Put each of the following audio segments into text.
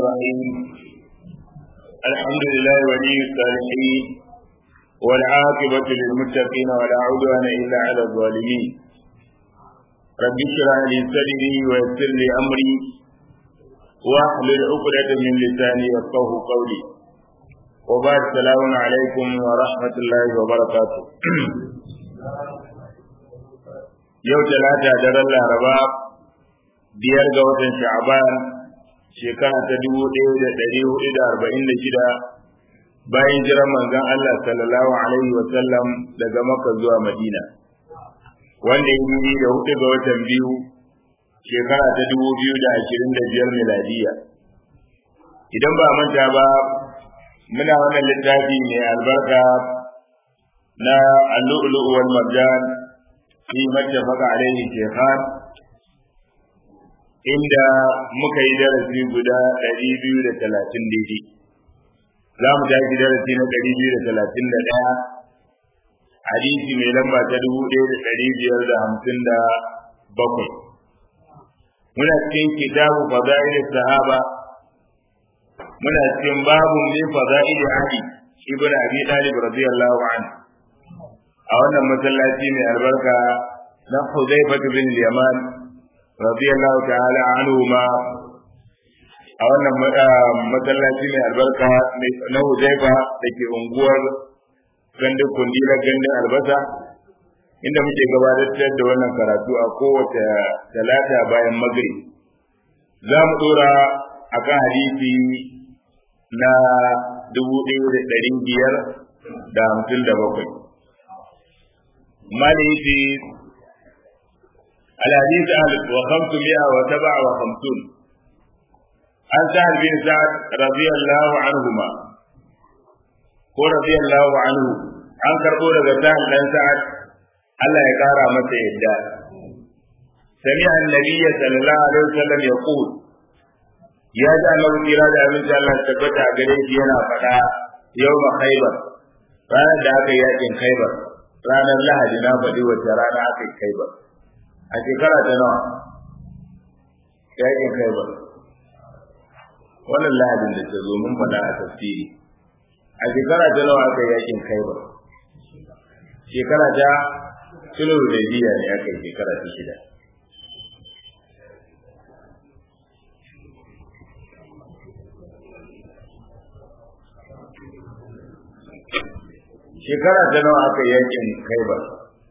الرحيم الحمد لله ولي الصالحين والعاقبة للمتقين ولا عدوان إلا على الظالمين رب اشرح لي صدري ويسر لي أمري واحلل عقدة من لساني يفقه قولي وبعد السلام عليكم ورحمة الله وبركاته yau talata daren laraba biyar ga watan sha'aban shekara ta dubu ɗaya da ɗari hudu da arba'in da shida bayan jiran manzon Allah sallallahu alaihi wa sallam daga Makka zuwa Madina wanda ya yi da hudu ga watan biyu shekara ta dubu biyu da ashirin da biyar miladiya idan ba manta ba muna wannan littafi mai albarka na al-lu'lu' wal marjan fi mattafaqa alaihi shaykhan inda muka yi darasi guda ɗari biyu da talatin daidai za mu tashi darasi na ɗari biyu da talatin da ɗaya hadisi mai lamba ta dubu ɗaya da ɗari biyar da hamsin da bakwai muna cikin kitabu fada'il sahaba muna cikin babu min fada'il ali ibn abi talib radiyallahu anhu a wannan masallaci mai albarka na Hudayfa bin Yaman radiyallahu ta'ala anhu ma a wannan masallaci mai albarka na Hudayfa da ke unguwar gandun kundila gandun albasa inda muke gabatar da wannan karatu a kowace talata bayan magrib za mu dora akan hadisi na dubu ɗaya da ɗari biyar da hamsin da bakwai مالي الحديث ألف وخمسمائة وسبع وخمسون عن سهل بن سعد رضي الله عنهما ورضي الله عنه عن كربورة سهل بن سعد الله يقارى متى يدى سمع النبي صلى الله عليه وسلم يقول يا جعل إرادة من الله تبتع قريش ينا فتا يوم خيبر ranar da aka yakin khaibar ranar lahadi na faɗi wacce rana aka yi kai ba a shekara ta nawa yakin kai ba wannan lahadin da ta zo mun faɗa a tafsiri a shekara ta nawa aka yi yakin kai ba shekara ta sulhu da biya ne aka yi shekara ta shida shekara ta nawa aka yakin kai ba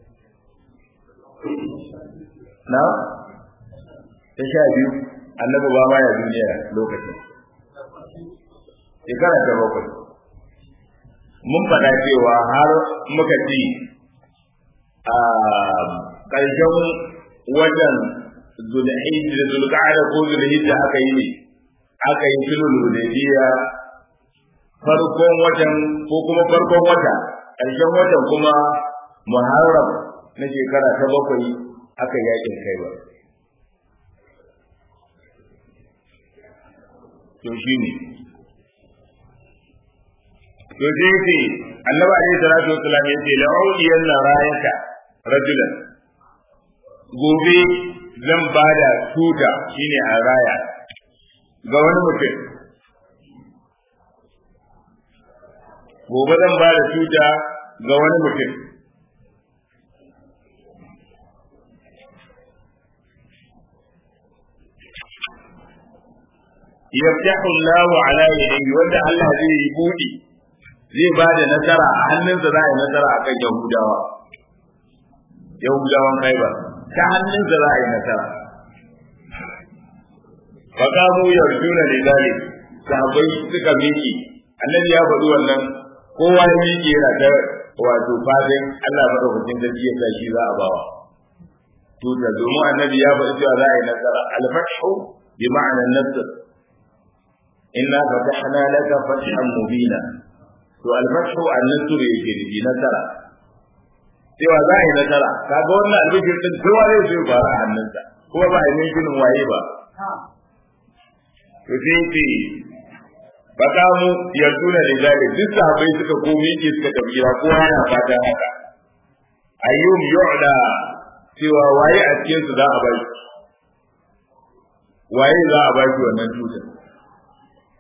na ta sha biyu annabi ba ma ya duniya lokacin shekara ta bakwai mun faɗa cewa har muka ci a ƙarshen watan zulhijja da zulqa'ada ko zulhijja aka yi ne aka yi sulhul hudaybiya farkon watan ko kuma farkon wata ƙarshen watan kuma muharram na shekara ta bakwai aka yakin kai ba to shi ne to sai ce annabi alaihi salatu wasallam ya ce la'udiyan na rayaka rajulan gobe zan bada tuta shine a raya ga wani mutum gobe zan ba da tuta ga wani mutum yaftahu Allahu ala yadihi wanda Allah zai yi budi zai ba da nasara a hannunsa za a yi nasara akan Yahudawa Yahudawan Khaibar ta hannunsa za a yi nasara faqamu yarjuna lidalik sahabbai suka miki annabi ya faɗi wannan kowa ya miƙe yana ta wato fadin Allah madaukakin sarki ya shi za a bawa tuta domin annabi ya faɗi cewa za a yi nasara al-fathu bi ma'anar nasr inna fatahna laka fathan mubina to al-fathu an-nasr yake da nasara cewa za a yi nasara kaga wannan albishir din kowa zai so fara a hannunsa kuma ba a yi ginin waye ba to sai ce fakamu yarduna da zalik duk sahabbai suka komi ke suka tafi gida kowa yana fata haka ayyum yu'da cewa waye a cikin su za a bai waye za a bai wannan tutar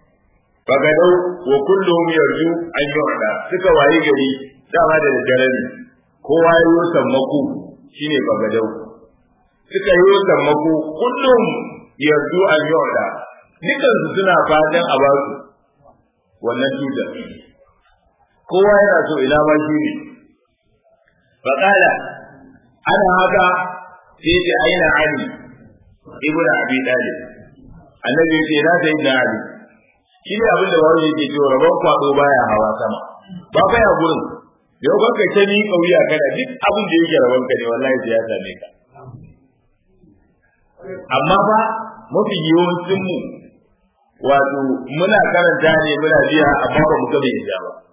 fagadau wa kullum yarju an yu'da suka wayi gari dama da dare ne kowa ya yi sammako shine fagadau suka yi sammako kullum yarju an yu'da dukan su suna fatan a basu wannan tutar kowa yana so ina ma shi ne faqala ana haka sai ce aina ali ibnu abi talib annabi ya ce na sai da ali shi ne abin da wani yake cewa rabon kwado baya hawa sama ba kai a gurin yau ban kai ta ni kauya kana duk abin da yake rabon ka ne wallahi sai ya same ka amma ba mafi yawancin mu wato muna karanta ne muna biya amma ba mu ga bai yadda ba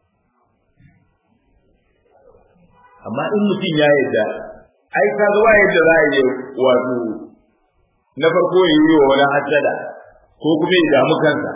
amma in mutum ya yadda ai ka ga wa yadda za a yi wato na farko ya yi wa wani hasada ko kuma ya damu kansa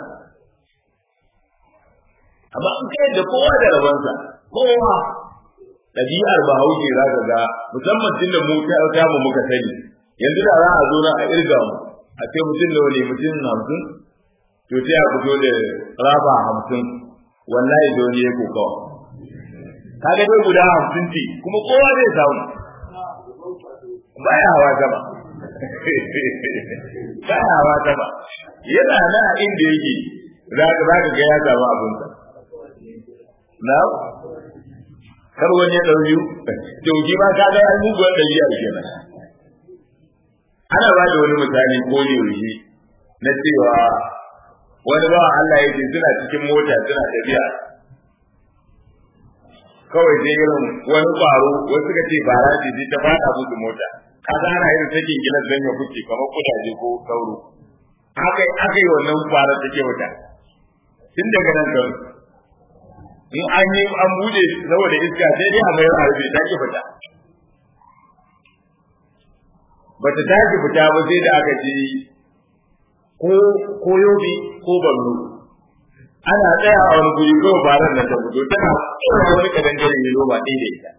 amma in kai da kowa da rabansa kowa ɗabi'ar bahaushe za ka ga musamman tun da mu ta mu muka sani yanzu da za a zo na a irga mu a ce mutum da wani mutum hamsin to sai a fito da raba hamsin wallahi da wani ya kokawa kaga dai guda hamsin ce kuma kowa zai samu baya hawa sama baya hawa sama yana na inda yake za ka ga ya samu abinsa na kar wani ya ɗauki dauki ma ka ga an muguwar ɗabi'a kenan ana ba da wani misali ko ne yaushe na cewa wani ba Allah ya ce suna cikin mota suna tafiya kawai sai irin wani ƙwaro wasu suka ce bara ce sai ta fada musu mota ka ga ana irin take gilan zan ya kuce kamar kudaje ko sauro aka aka yi wannan ƙwaron take wuta tun daga nan kan in an yi an bude saboda iska sai dai a mayar a rufe ta ki fita bata tashi fita ba sai da aka ji ko ko yobe ko ballo ana tsaya a wani guri ko faran nan ta fito tana tsaya wani kadan gare ne roba ɗaya da ita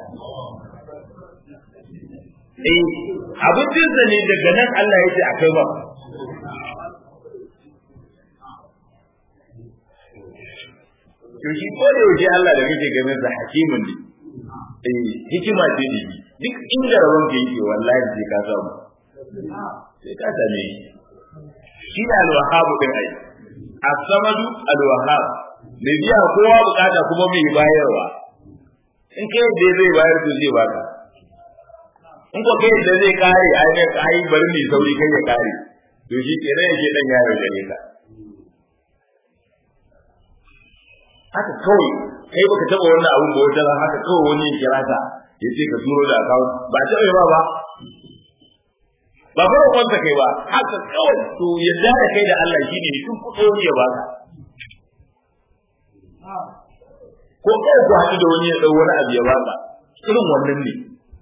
eh abincin sa ne daga nan Allah ya ce akai ba to shi ko da yaushe Allah da kake ganin sa hakimin ne eh hikima ce ne duk inda rabon ka yake wallahi sai ka samu sai ka same shi shi da alwahabu din ai as-samadu alwahab me biya kowa bukata kuma mai bayarwa in kai da zai bayar to zai baka in ko kai da zai kare ai ne ai bari ni sauri kai ya kare to shi kenan yake dan yayo gare ka haka kawai kai baka taba wannan abun ba wata haka kawai wani ya kira ka ya ce ka turo da account ba ta ba ba ba ba kwanta kai ba haka kawai to yadda da kai da Allah shine ne tun kudo ya ba ka ko kai ku haɗu da wani ya dau wani abu ya ba ka irin wannan ne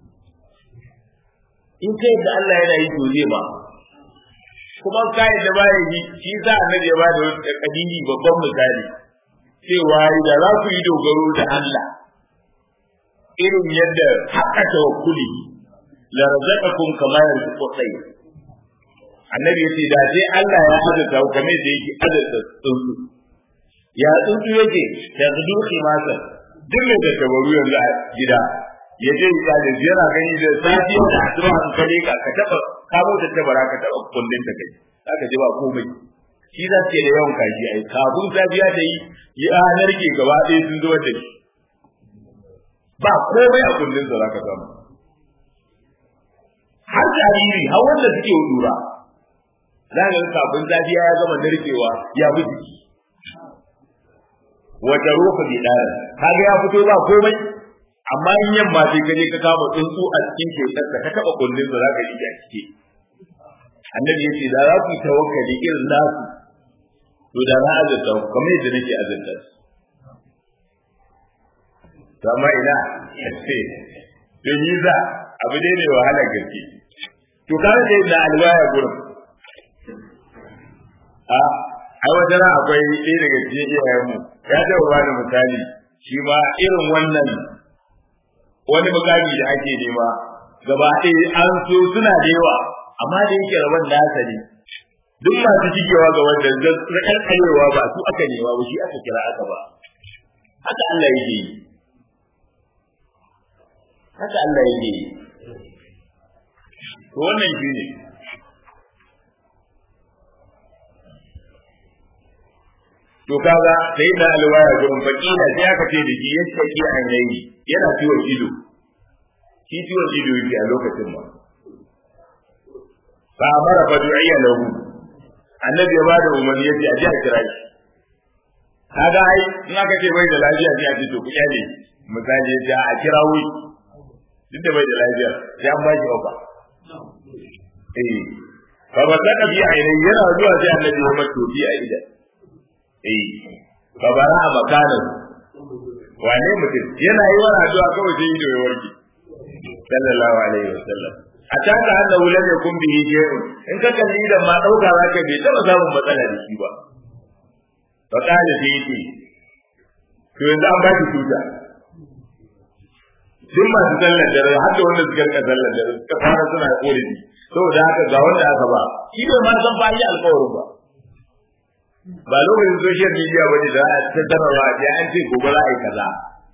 in kai da Allah yana yi to zai ba kuma kai da baya yi shi sa annabi ya ba da kadini babban misali cewa da za ku yi dogaro da Allah irin yadda haka tawakkuli la razaqakum kama yarzuqu tayr annabi yace da sai Allah ya azurta ku kamar da yake azurta tsuntsu ya tsuntsu yake da zudu khimasa duk da tabaru yanzu a gida ya je ya da yana gani da safi da asuba an kare ka ka taba ka da tabara ka taba kullun ta kai zaka ji ba komai shi za ce da yawan kaji ai kafin safiya ta yi ya narke gaba ɗaya sun zuwa da shi ba komai a kullun da zaka samu har jariri har wanda suke lura za ka kafin safiya ya gama narkewa ya bi jiki wata rufa bi dara kaga ya fito ba komai amma in yamma sai ka je ka kama tsuntsu a cikin shekar ka taba kullun da zaka yi a ciki annabi yace da za ku yi tawakkali irin nasu to da na azurta ku kamar yadda nake azurta su to amma ina yace to yi za abu dai mai wahala gaske to kana da na alwaya gurin a ai wata ran akwai ɗaya daga cikin iyayenmu ya taɓa bani misali shi ma irin wannan wani mukami da ake nema gaba ɗaya an so suna da yawa amma da yake rabon nasa ne duk masu shigewa ga wanda zakan karewa ba su aka nema ba shi aka kira aka ba haka Allah yake yi haka Allah yake yi to wannan shi ne to kaga sai da alwaya gurin fakila sai aka ce da shi yadda ke an yayi yana ciwon ido shi ciwon ido yake a lokacin ma fa amara fa du'iya lahu annabi ya bada umarni yace a ji a kira shi kaga ai in aka ce bai da lafiya sai a ce to ku kyale misali yace a kira wuri duk da bai da lafiya sai an ba shi ofa eh fa ba ta kabi ainihin yana zuwa sai annabi ya mata tofi a idan eh fa bara a makanan wane mutum yana yi wani addu'a kawai sai ido ya warke sallallahu alaihi wasallam a taka hada wulan ya kun bihi shay'un in ka kalli idan ma dauka zaka bai taba samun matsala da shi ba fa kana sai yake to yanzu an ba shi tuta duk masu sallar dare har da wanda suka rika sallar dare suka fara suna korafi saboda haka ga wanda aka ba shi bai ma san fa yi alƙawarin ba ba lokacin social media bane da a tattarawa a an ce gobe za a yi kaza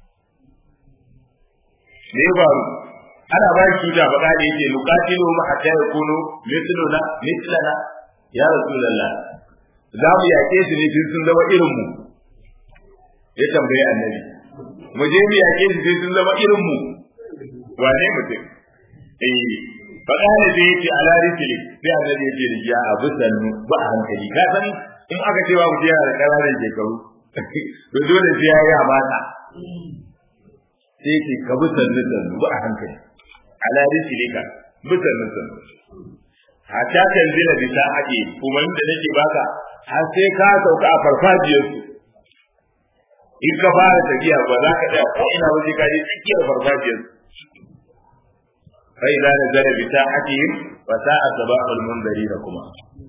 me ya faru ana ba shi tuta faɗa da yake nuqatilu ma hatta yakunu mithluna mithlana ya rasulullah za mu yaƙe su ne tun sun zama irin mu ya tambaye annabi mu je mu yaƙe su sai sun zama irin mu wane mutum eh faɗa ne da yake ala risili sai annabi ya ce da ya abu sannu ba a hankali ka san in aka ce ba mu je da ƙananan shekaru to dole sai ya yi amana sai ce ka bi sannu sannu ba a hankali ala risilika bi sannu sannu hatta tanzila bi sa'ati kuma da nake baka har sai ka sauka a farfajiyar su in ka fara tafiya ba za ka tsaya ko ina waje ka je tsakiyar farfajiyar su fa idza nazala bi sa'atihim fa sa'a sabahul munzirin kuma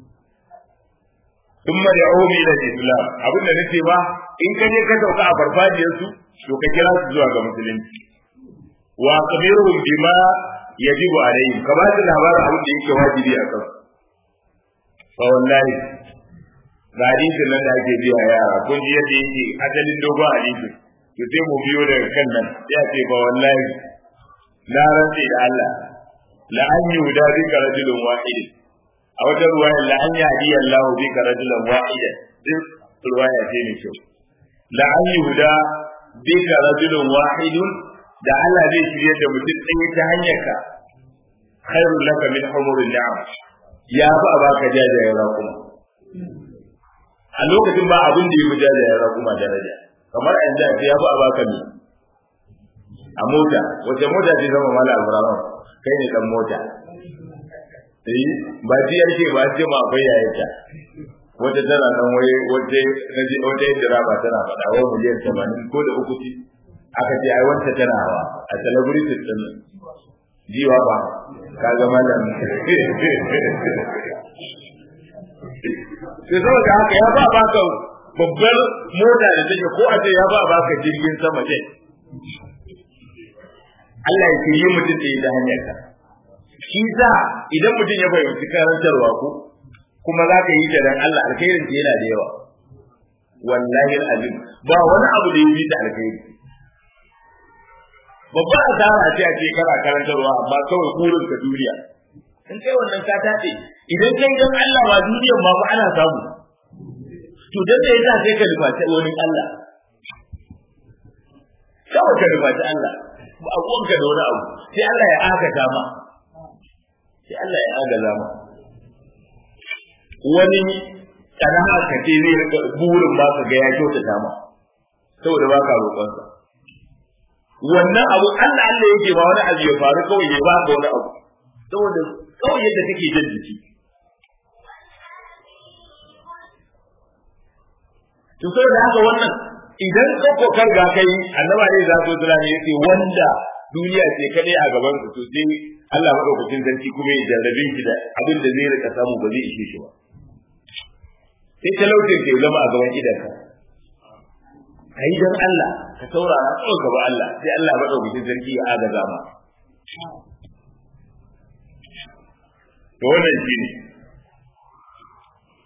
ثم يعود الى الاسلام abin da nake ba in ka je ka sauka a farfajiyar su to ka kira su zuwa ga musulunci wa qabiruhum bima yajibu alaihim ka ba su labarin abin da yake wajibi a kansu fa wallahi ga hadisin nan da ake biya yara kun ji yadda yake asalin dogon hadisin to sai mu biyo daga kan nan sai a ce fa wallahi na rantsi da Allah la an yuda bika rajulun wahidin a wata ruwaya la an yahdi Allah bika rajulan wahidan duk ruwaya ce ne kyau la an yuda bika rajulun wahidun da Allah zai shirye da mutum ɗaya ta hanyar ka khairul laka min humurin ni'am ya fi a baka jajayen raƙuma a lokacin ba abin da ya fi jajayen raƙuma daraja kamar a yanzu a ce ya fi a baka ne a mota wace mota ce zama mala alburama kai ne dan mota eh ba ji yake ba ce ma akwai yayata wata tana nan waye wata naji wata yadda ba tana faɗa wa miliyan 80 ko da uku ce aka ce ai wanta tana hawa a celebrity din jiwa ba ka ga mallam sai saboda haka ya ba baka babbar mota da take ko a ce ya ba baka jirgin sama ce Allah ya yi mutum da ta hanyar ka shi sa idan mutum ya fahimci karantarwa ko kuma za ka yi ta dan Allah alkhairin ta yana da yawa wallahi alazim ba wani abu da ya fi ta alkhairi babban asara ce a ce kana karantarwa amma kawai burin ka duniya in kai wannan ka tace idan kai dan Allah ba duniyar ma ba ana samu to dan da yasa sai ka nufaci wani Allah kawai ka nufaci Allah ba abuwanka da wani abu sai Allah ya agata ma sai Allah ya agaza ma wani sana'a ka ce zai rika burin ba ka ga ya kyautata ma saboda ba ka roƙonsa wannan abu Allah Allah yake ba wani abu ya faru kawai ya ba ka wani abu saboda kawai yadda kake jin jiki to saboda haka wannan idan ka kokar ga kai annaba ne za su tura ne yace wanda duniya ce kadai a gaban su to sai Allah madaukakin sarki kuma ya jarrabe shi da abin da zai rika samu ba zai ishe shi ba sai talaucin ke zama a gaban idanka kai dan Allah ka saurara kawai gaba Allah sai Allah madaukakin sarki ya agaza ma to wannan shine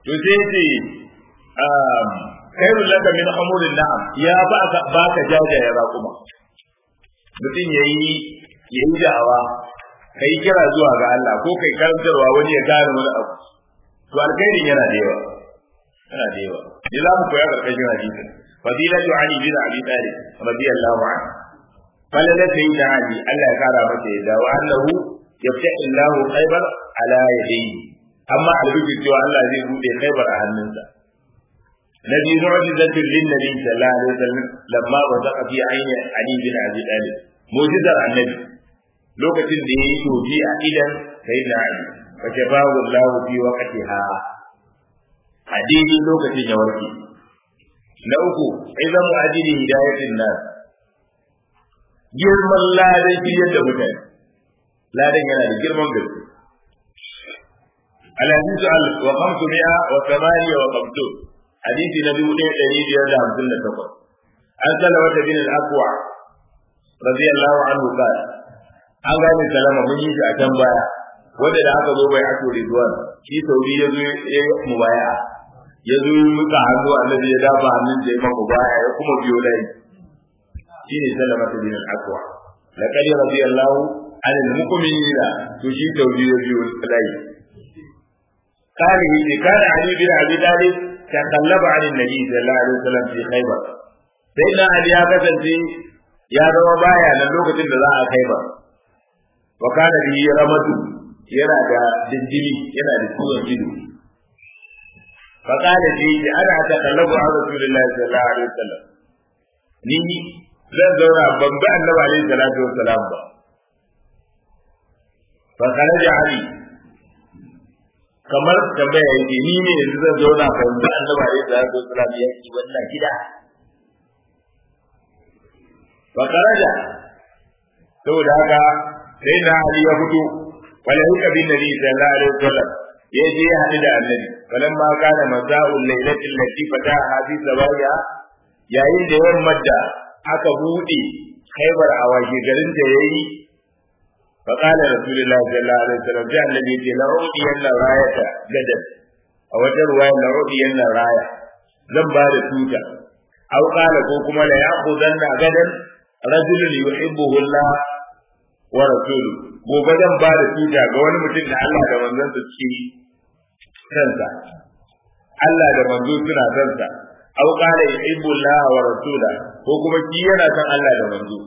to sai ce khairul laka min umurin na'am ya ba ka ba ka jajaye raƙuma mutum yayi yayi da'awa kai kira zuwa ga Allah ko kai karantarwa wani ya gane wani abu to alkhairin yana da yawa yana da yawa ni za mu koya karkashin hadisi fadilatu ali bin abi talib radiyallahu anhu falala sayyidina ali Allah ya kara masa yadda wa annahu yaftahu Allah khaybar ala yadihi amma albibi cewa Allah zai bude khaybar a hannunsa nabi mu'jizatu lin nabi sallallahu alaihi wasallam lamma wasaqa fi ayni ali bin abi talib mu'jizar annabi lokacin da yayi tofi a idan sayyidina ali fa jabahu Allah fi waqtiha hadidi lokacin ya warke na uku idan ajili hidayatin nas girman ladan shiryar da mutane ladan yana da girman gaske الحديث ألف وخمسمائة وثمانية وخمسون حديث نبي ودين دليل يرجع عن سنة تقول عن سلمة بن الأكوع رضي الله عنه قال an gane salama mun yi shi a can baya wanda da aka zo bai ato ridwan shi sauri ya zo ya mu baya ya zo muka hannu annabi ya dafa hannun da ya maka baya ya kuma biyo layi shi ne salama ta bin al-aqwa laqad radiyallahu anil mu'minina to shi sauri ya biyo layi قال إذا كان علي بن أبي طالب تخلف عن النبي صلى الله عليه وسلم في خيبر سيدنا علي يا كسنتي يا زما بايا nan lokacin da za a khaibar wa kana bi ramadu yana da dindimi yana da ciwon ido fa kana ji ana takallabu a rasulullahi sallallahu alaihi wasallam ni zan zauna ban bi annabi alaihi salatu wasalam ba fa kharaja ali kamar tambaya yake ni ne yanzu zan zauna ban bi annabi alaihi salatu wasalam ya ci wannan gida fa kharaja saboda haka sai na Ali ya fito wala huka bin nabi sallallahu alaihi wasallam ya je ya hadu da annabi falan ma kana maza'ul lailatul lati fataha fi sabaya yayin da yammar da aka bude khaybar a waje garin da yayi fa qala rasulullahi sallallahu alaihi wasallam da annabi ya ce la udi yanna rayata gadan a wata ruwaya la udi yanna raya zan ba da tuta aw qala ko kuma la ya'khudanna gadan rajulun yuhibbuhu Allah wa rasulu gobe zan ba da tuta ga wani mutum da Allah da manzon sa suke kansa Allah da manzo suna kansa aw qala yuhibbu Allah wa rasula ko kuma shi yana san Allah da manzo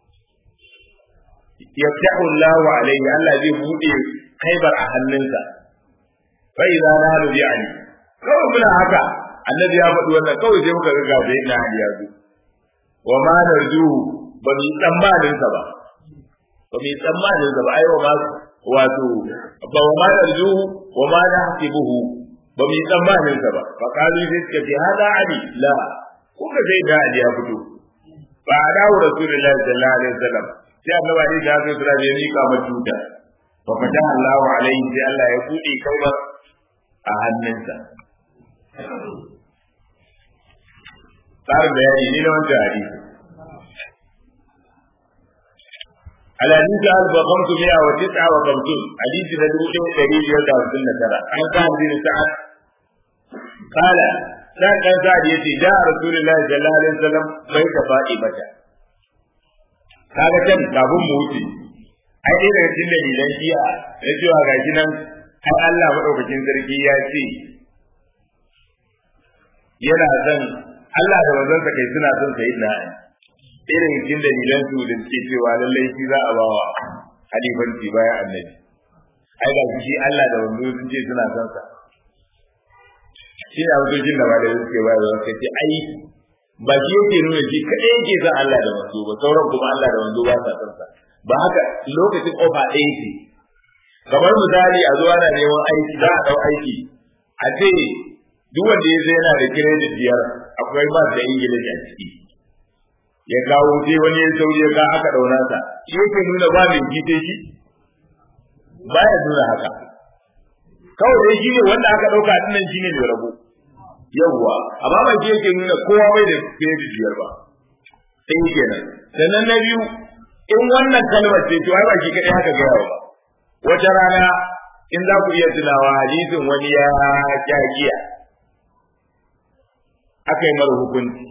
yaftahu Allah alayhi Allah zai bude kaibar a hannunsa fa idza nalu bi ali kawai muna haka annabi ya faɗi wannan kawai sai muka ga gabe na Ali ya zo wa ma narjuhu ba mu tsammanin sa ba ba mu tsammanin sa ba ai wa ma wato ba wa ma narjuhu wa ma nahsibuhu ba mu tsammanin sa ba fa kalu sai suka ce hada ali la kuka sai da Ali ya fito ba a dawo rasulullahi sallallahu alaihi wasallam sai annabi Ali ya zo sura ya mika mata tuta fa fataha Allahu alaihi sai Allah ya bude kalmar a hannunsa tsarin bayani ne na wancan hadisi الحديث ألف وخمسمائة وتسعة وخمسون حديث ندوء دليل يرد عن ترى عن سعد بن سعد قال سعد بن سعد يتي جاء رسول الله صلى الله عليه وسلم بيت فاطمة kaga can kafin mu wuce ai dai daga cikin dalilan shi'a na cewa gashi nan har Allah madaukakin sarki ya ce yana son Allah da manzon kai suna son sayyidina Ali irin cikin dalilan su da suke cewa lallai shi za a ba wa halifanci bayan annabi ai ga shi Allah da wanzu sun ce suna son sa shi ne abin da ba da suke ba da wasu ce ai ba shi yake nuna shi kaɗai yake son Allah da wanzu ba sauran kuma Allah da wanzu ba sa son sa ba haka lokacin kofa ɗaya ce kamar misali a zuwa na neman aiki za a ɗau aiki a ce duk wanda ya zai yana da kiredit biyar akwai ba da ingilishi a ciki ya kawo sai wani ya sauri ya ga aka dauna sa shi yake nuna ba mai gite shi ba ya nuna haka kawai dai shi ne wanda aka dauka dinnan shi ne mai rabo yawwa amma ba shi yake nuna kowa bai da credit biyar ba sai kenan sannan na biyu in wannan kalmar ce to ai ba shi kadai haka ga yawa ba wata rana in za ku iya tunawa hadisin wani ya kyagiya aka yi mara hukunci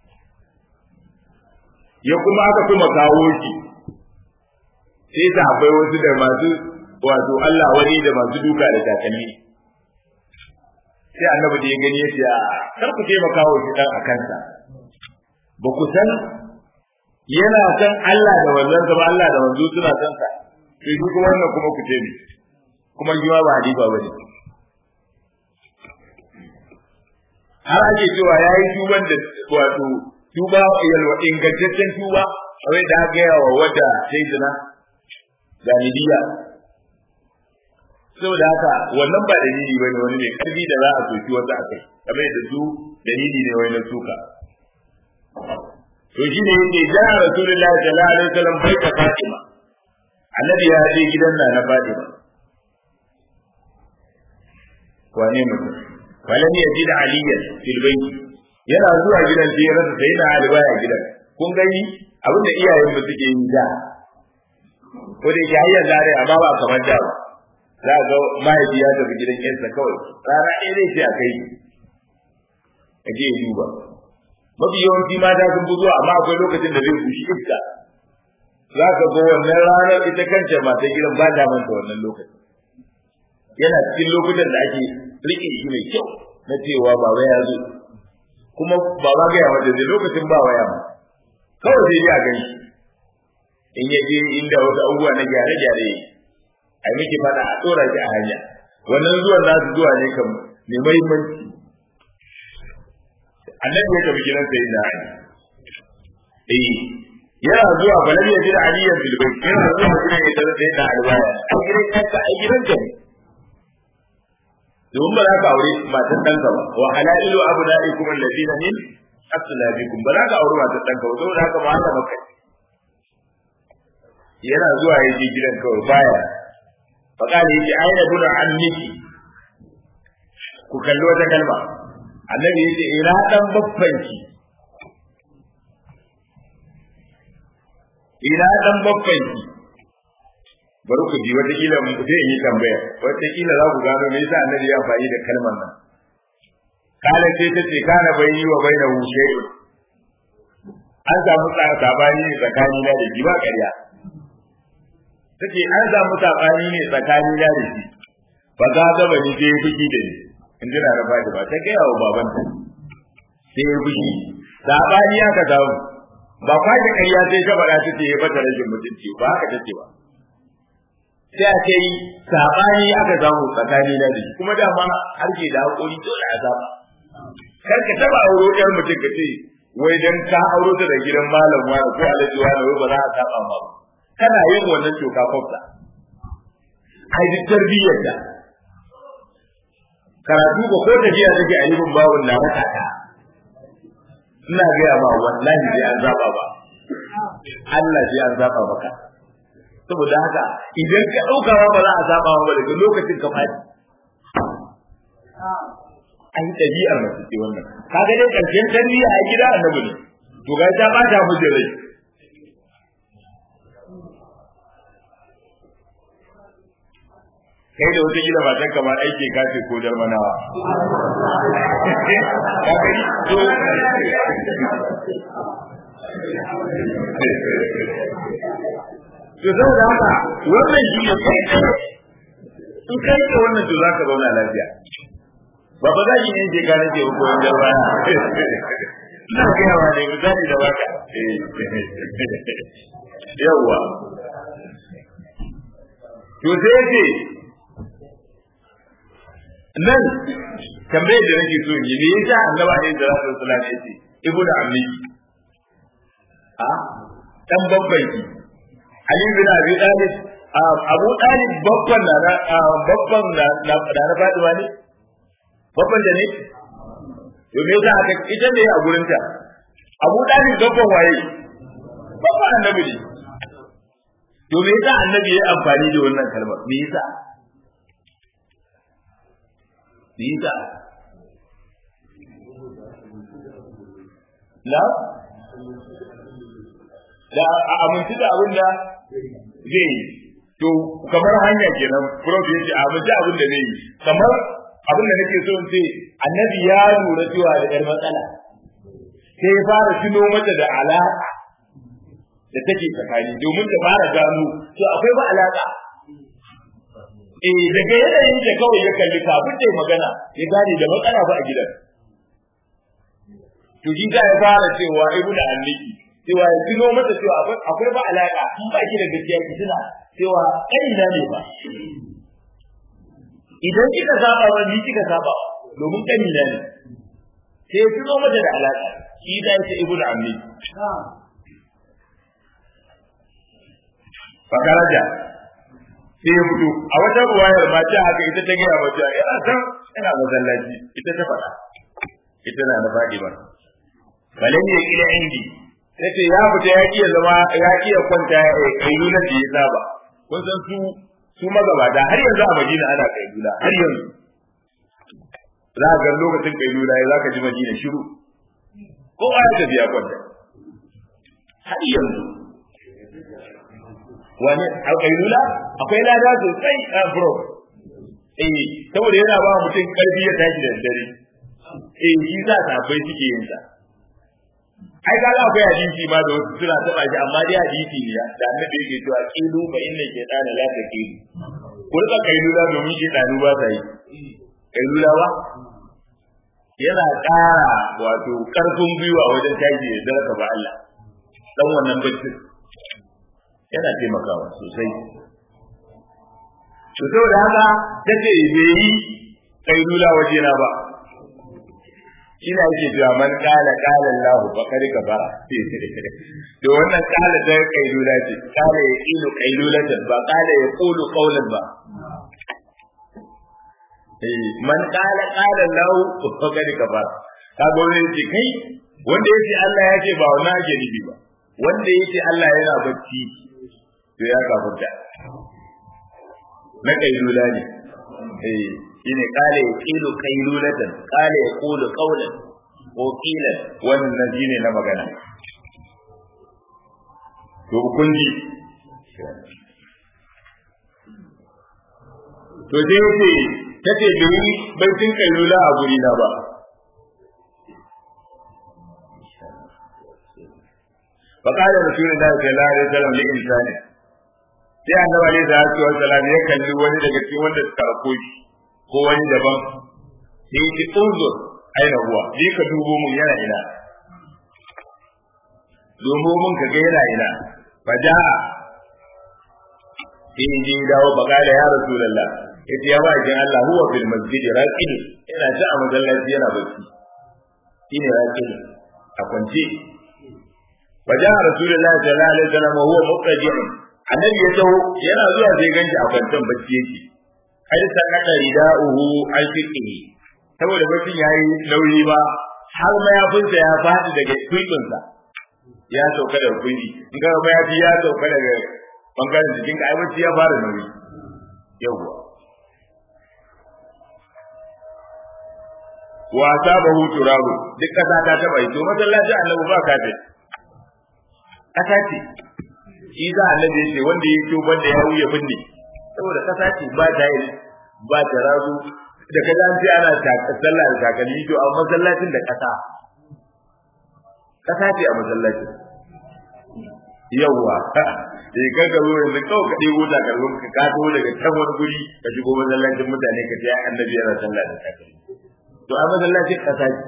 ya kuma aka kuma kawo shi sai ta akwai wasu da masu wato Allah wani da masu duka da takalmi sai annabi da ya gani ya ce a kar ku taimaka wa shi dan a kansa ba ku san yana san Allah da wannan ba Allah da manzo suna san sa sai shi kuma wannan kuma ku ce ni kuma shi ma ba hadiba bane har ake cewa yayi tuban da wato tuba yalwa ingantaccen tuba a wai da aka yawa wadda sai zina galibiya saboda haka wannan ba dalili bane wani mai karfi da za a soki wasu akai kamar da su dalili ne wai na suka to shi ne yake ja rasulullahi sallallahu alaihi wasallam bai ka fatima annabi ya je gidan na na fatima wane mutum falam yajid aliyan fil bayti yana zuwa gidan sai ya rasa sai na ali baya gidan kun gani abinda iyayen mu suke yi da ko da yake hayyan zare amma ba kamar da ba za ga mahaifi ya tafi gidan yansa kawai rana ɗaya zai ce a kai a je ya duba mafi yawanci mata sun fi zuwa amma akwai lokacin da zai fushi iska za ka ga wannan ranar ita kanta mata gidan ba ta manta wannan lokacin yana cikin lokutan da ake riƙe shi mai kyau na cewa baba ya zo kuma baba ga yawa da lokacin ba waya ma kawai sai ya gani in ya je inda wasu abubuwa na gyare-gyare a miki fada a tsora shi a hanya wannan zuwan za su zuwa ne kam mai mahimmanci annabi ya tafi gidan sai da ali eh yana zuwa balan ya jira aliyan bil bayt yana zuwa gidan ya tare da yana albaya a gidan kanka a gidan ka ne domin ba za ka aure matan ɗanka ba wa halailu abnaikum alladina min aslabikum ba za ka aure matan ɗanka ba saboda haka ba haka maka yana zuwa ya je gidan kawai baya faƙali yake aina duna an miki ku kalli wata kalma annabi yace ina dan babbanki ina dan babbanki bari ku ji wata kila mun sai in yi tambaya wata kila za ku gano me yasa annabi ya amfani da kalmar nan kala sai ta ce kana bayyi wa baina shay'un an samu sabani ne tsakani na da ba ƙarya take an samu sabani ne tsakani na da shi ba za ga bani sai ya fushi da ni in jira da fadi ba ta gaya wa babanta sai ya fushi sabani ya ka samu ba kwaje ƙarya sai ta faɗa ta ce ya bata rashin mutunci ba haka take ba sai a ce sabani aka samu tsakani na da shi kuma dama har ke da hakuri dole a saba kar ka taba auro ɗan mutum ka ce wai dan ka auro ta da gidan malam wani ko alaji wani wai ba za a saba ma ba kana yin wannan toka kwafta ai duk tarbiyyar da karatu ba ko tafiya take a libin bawon na mata ta ina gaya ma wallahi sai an zaba ba Allah sai an zaba maka saboda haka idan ka ɗauka ba za a zaba ba daga lokacin ka fadi ai ɗabi'ar mace ce wannan kaga dai ƙarshen tarbiyya a gida annabi ne to ga ta bata mu da rai kai da wata gida matan ka ma aike ka ce ko jarmanawa to saboda haka wannan shi ne kai in kai da wannan to zaka zauna lafiya ba ba za ki yin je ka nake ko in jarma ina ga yawa ne misali da baka yawa to sai ce nan tambayar da nake so yi me yasa annaba ne da rasul sallallahu alaihi wasallam ibnu ammiki a dan babban ki ali bin abi talib abu talib babban na babban na na na faduwa ne babban da ne to me yasa aka ita ne a gurin ta abu talib babban waye babban annabi ne to me yasa annabi ya amfani da wannan kalmar me yasa me yasa la da a amince da abin da zai yi to kamar hanya kenan prof ya ce a amince abin da zai yi kamar abin da nake so in ce annabi ya lura cewa da yar matsala sai ya fara tuno mata da alaka da take tsakani domin ta fara gano to akwai ba alaka eh daga yanayin da kawai ya kalli kafin ta magana ya gane da matsala ba a gidan to shi ya fara cewa ibnu anniki cewa ya tuno mata cewa akwai ba alaka in ba ki da gaskiya ki tuna cewa kanina ne ba idan kika saba ba ni kika saba domin kanina ne sai ya tuno mata da alaka shi da yake ibnu ammi fakaraja sai ya fito a wata ruwayar ma ta haka ita ta gaya mata yana san yana masallaci ita ta faɗa ita na na faɗi ba balan ya kila indi tace ya fita ya iya zama ya iya kwanta ya kailula da ya saba kun san su su magabata har yanzu a Madina ana kailula har yanzu za ga lokacin kailula ya zaka ji Madina shiru ko ya tafi ya kwanta har yanzu wani a kailula akwai lada sosai a bro eh saboda yana ba mutum karfi ya tashi da dare eh shi za ta bai suke yin sa ai ga akwai hadisi ma da wasu suna taba shi amma dai hadisi ne da annabi yake cewa qilu fa inna shaytana la taqilu ko da kailula domin shaytanu ba ta yi kailula ba yana ƙara wato ƙarfin gwiwa wajen tashi da daraka ba Allah dan wannan bacci yana taimakawa sosai to saboda haka tace bai yi kailula wajena ba ina yake cewa man kala kala Allah fa kari ka fara to wannan kala da kailula ce kala ya ilu kailulatan ba kala ya qulu qawlan ba eh man kala kala Allah fa kari ka fara ka ga wani ce kai wanda yace Allah ya ce ba wannan ake nufi ba wanda yace Allah yana bacci to ya kafurta na kailula ne eh shine kale ya kilu kailulatan kale ya kulu qawlan ko kilan wannan shine na magana to kun ji to sai yace tace bai baitin kailula a guri na ba فقال رسول الله صلى الله عليه وسلم لإنسان sai annabi alaihi salatu wassalam ya kalli wani daga cikin wanda suka rako shi ko wani daban sai ya ce unzur aina huwa ni ka dubo mun yana ina dubo mun ka ga yana ina fa ja sai in je dawo bakala ya rasulullah yace ya ba jin Allah huwa fil masjid raqid ina ta a masallaci yana bacci shine raqid a kwance fa ja rasulullah sallallahu alaihi wasallam huwa muqtaji'un annabi ya taho yana zuwa sai ganshi a kwantan bacci yake har sanaka rida'uhu alfiqihi saboda baccin yayi nauyi ba har mayafinsa ya faɗi daga kwibinsa ya sauka daga kwibi in ga mayafi ya sauka daga bangaren jikin ka ai bacci ya fara nauyi yawwa wa sabahu turabu duk kasa ta taba yi to masallacin annabi ba kafin kasa ce shi za a nabi ce wanda ya to banda ya wuya binne saboda kasa ce ba ta yi ba ta razu da ka an ce ana sallah da takalmi to a masallacin da kasa kasa ce a masallacin yawwa eh ka ga ruwan da kawai ka ɗebo takalmin ka ka daga can wani guri ka shigo masallacin mutane ka ce annabi yana sallah da takalmi to a masallacin kasa ce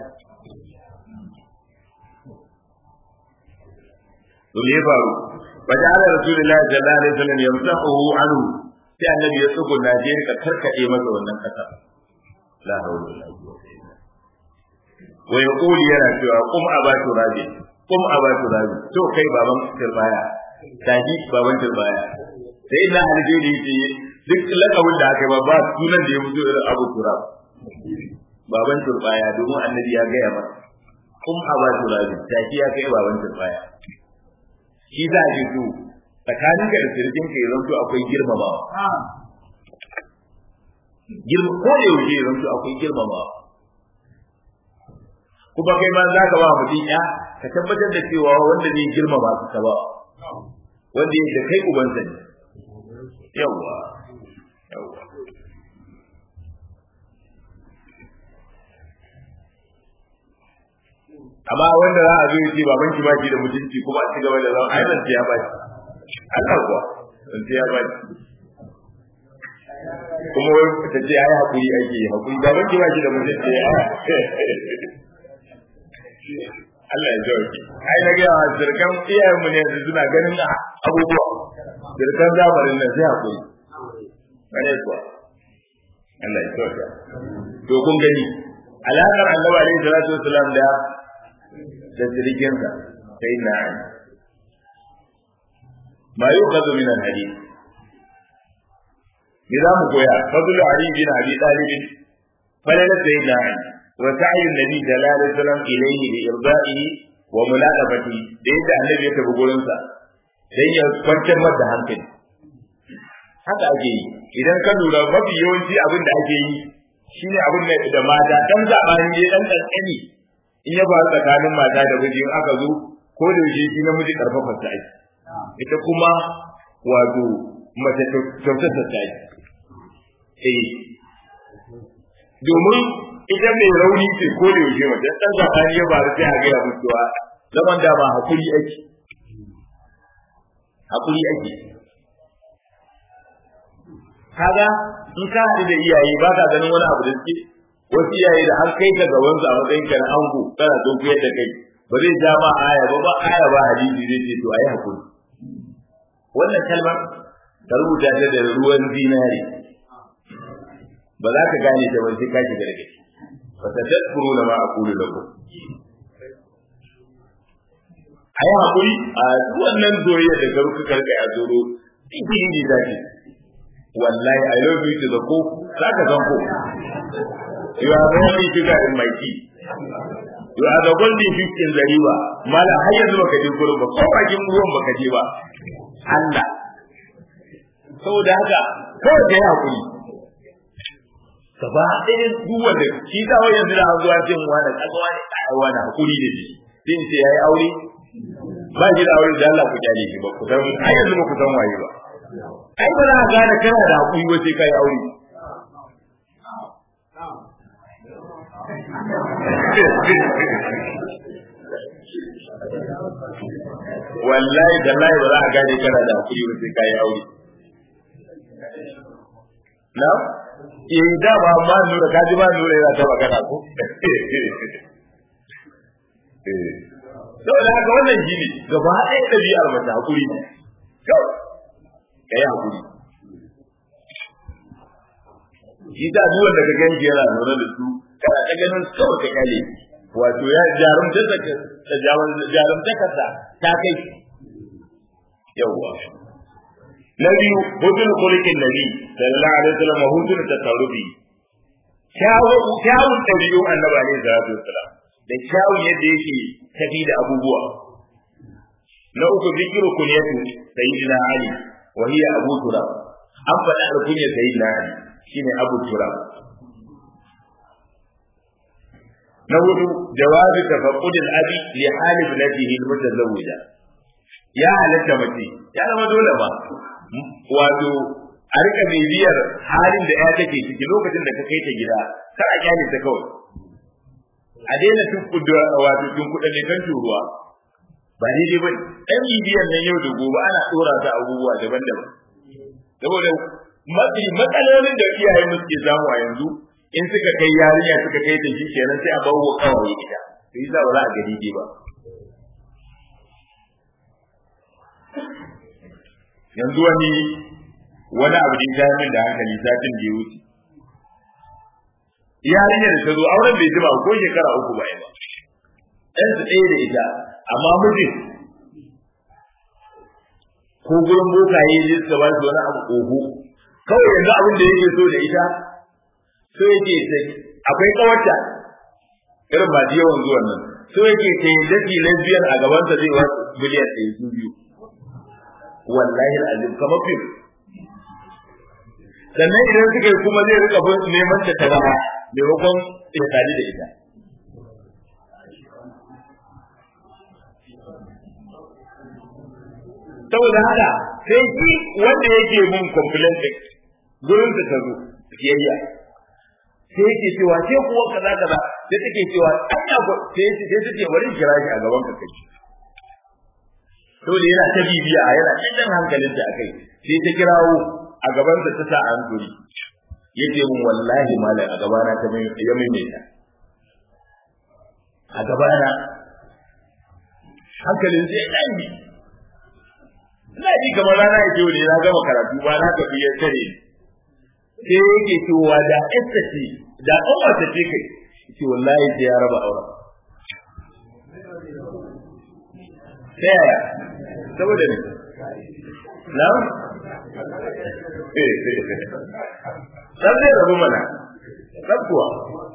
to me faru فجعل رسول الله صلى الله عليه وسلم يمسحه عنه sai annabi ya tsugo na je ka karkade masa wannan kasa la hawla wala quwwata illa billah wa yaqulu yana cewa kum abatu rabi kum abatu rabi to kai baban turbaya taji baban turbaya sai ina aljeri ce duk lakabin da aka yi ba sunan da ya fito irin abu turab baban turbaya domin annabi ya gaya masa kum abatu rabi taji ya kai baban turbaya shi za a ji su tsakanin ka da sirkin ka yanzu akwai girmamawa girma ko da yaushe yanzu akwai girmamawa kuma kai ma za ka ba mutum ya ka tabbatar da cewa wanda zai girmama su ka ba wanda yake kai ubansa ne yawwa yawwa amma wanda za a zo ya ce baban ki ba shi da mutunci kuma a ci gaba da zama ai zan ya ba shi Allah kuwa zan ya ba shi kuma wai ta ce ai hakuri ake yi hakuri baban ki ba shi da mutunci Allah ya jauki ai na ga zirkan iyayen mu ne yanzu suna ganin abubuwa zirkan zamanin nan sai hakuri kare kuwa Allah ya jauki to kun gani alaƙar annabi alaihi salatu wasalam da da sirikinsa sai na ali ma yuqadu min al-hadith me za mu koya fadlu ali bin abi talib falala sayyidina ali wa sa'yu nabi sallallahu alaihi wasallam ilayhi bi irda'ihi wa mulaqabati da yadda annabi ya tafi gurin sa dan ya kwantar masa hankali haka ake yi idan ka lura mafi yawanci abin da ake yi shine abin da mata dan zabani ne dan kankani in ya faru tsakanin mata da miji in aka zo ko da yaushe shi namiji karfafa ta ake ita kuma wato mace kyautata ta ake eh domin ita mai rauni ce ko da yaushe mace dan zabani ya faru sai a gaya mutuwa zaman da ba hakuri ake hakuri ake kaga in ka haɗu da iyaye ba ka ganin wani abu da suke wasu iyaye da an kai ka gaban su a matsayin ka na ango kana son kuyar da kai ba zai ja ma aya ba ba aya ba hadisi zai ce to ayi hakuri wannan kalmar ka rubuta ta da ruwan zinare ba za ka gane ta ba sai ka shiga daga ciki fa tadkuru na ma aqulu lakum ayi hakuri a wannan zuriya da garuka karka ya zoro cikin ne zaki wallahi i love you to the core zaka san ko you are the only sugar in my tea you are the golden fish in the river mala har yanzu baka je gurin ba ko bakin ruwan baka je ba Allah saboda haka kawai da ya hakuri gaba ɗaya duk wanda shi ta wai yanzu da an zuwa cin wani kasuwa ne a wani hakuri da shi din ce yayi aure ba shi da aure da Allah ku kyale shi ba ku san ai yanzu ba ku san waye ba ai ba za ka gane kana da hakuri ba sai kai aure wallahi da lai ba za a gane kana da hakuri ba sai kai aure na eh da ba ma nura kaji ba nura yana ta magana ko eh saboda haka wannan shi ne gaba ɗaya ɗabi'ar mace hakuri ne kawai ka yi hakuri shi ta duk wanda ka ganci yana zaune da su kana ta ganin kawai ka kyale wato ya jarumta ta jarumta kasa ta kai yawwa na biyu hudun kulikin nabi sallallahu alaihi wasallam hudun takarrubi kyawun ɗabi'un annabi alaihi salatu wasallam da kyawun yadda yake tafi da abubuwa na uku zikiru kunyatu sayyidina ali wa hiya abu turab an faɗa alkunyar sayyidina ali shine abu turab na hudu jawabi tafaqqud al-abi li hal ibnatihi al-mutazawwija ya halatta mace ya zama dole ba wato a rika bibiyar halin da ya take ciki lokacin da ka kai ta gida kar a kyale ta kawai a daina tukkuda wato tunkuɗa ne kan turuwa ba daidai ba ɗan bibiyar nan yau da gobe ana ɗora ta abubuwa daban-daban saboda mafi matsalolin da iyaye mu suke samu a yanzu in suka kai yarinya suka kai ta shi kenan sai a bawo kawai ita to yi za ba za a gani ba yanzu wani wani abu da ya min da hankali satin da ya wuce yarinya da ta zo auren bai jima ko shekara uku ba ba ɗan su ɗaya da ita amma mijin ko gurin bokaye ne suka ba su wani abu oho kawai yanzu abin da yake so da ita so yake ta akwai kawarta irin ba yawan zuwan nan so yake ta yi dafi lesbian a gabansa zai wasu miliyan ɗaya su biyu wallahi azim kamar fim sannan idan suka yi kuma zai rika neman ta ta zama maimakon ya tare da ita saboda haka sai shi wanda yake mun complaint din gurin da ta zo kiyayya sai yake cewa sai kuwa kaza kaza sai take cewa anya ina ko sai sai ta ce bari kira shi a gaban ka kai to da yana ta bibiya yana cikin hankalin ta akai sai ta kirawo a gaban ta ta sa an guri yace mun wallahi malam a gabana ta mai ya maimaita a gabana hankalin sai ya dai ina ji kamar rana ya ne na gama karatu ba na tafi ya tare sai yake cewa da esta ce da umma ta ce kai ce wallahi sai ya raba auren ta yaya saboda ne na dan zai rabu mana dan kuwa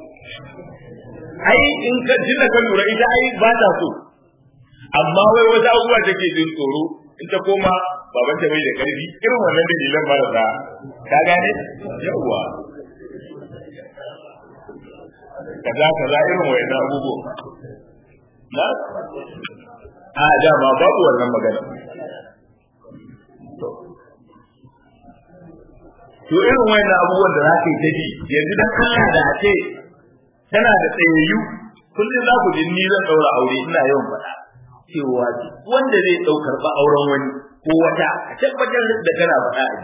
ai in ka jinna ka lura ita ai ba ta so amma wai wata abubuwa take jin tsoro in ta koma baban ta bai da karfi irin wannan dalilan marasa ka gane yawwa kaza kaza irin wayannan abubuwa na a dama babu wannan magana to irin wayannan abubuwan da za ka yi ta ji yanzu dan Allah da a ce tana da tsayayyu kullum za ku ji ni zan daura aure ina yawan faɗa cewa wanda zai ɗaukar ba auren wani ko wata a tabbatar da kana faɗa a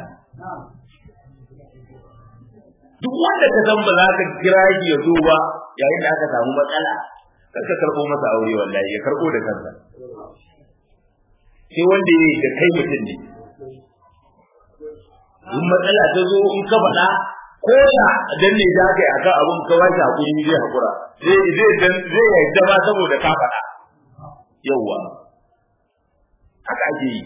duk wanda ka san ba za ka kira shi ya zo ba yayin da aka samu matsala kar ka karɓo masa aure wallahi ya karɓo da kansa sai wanda ya da kai mutum ne in matsala ta zo in ka faɗa ko da dan ne za ka yi akan abun ka wace hakuri zai hakura zai zai dan zai yarda ma saboda ka faɗa yawwa haka ake yi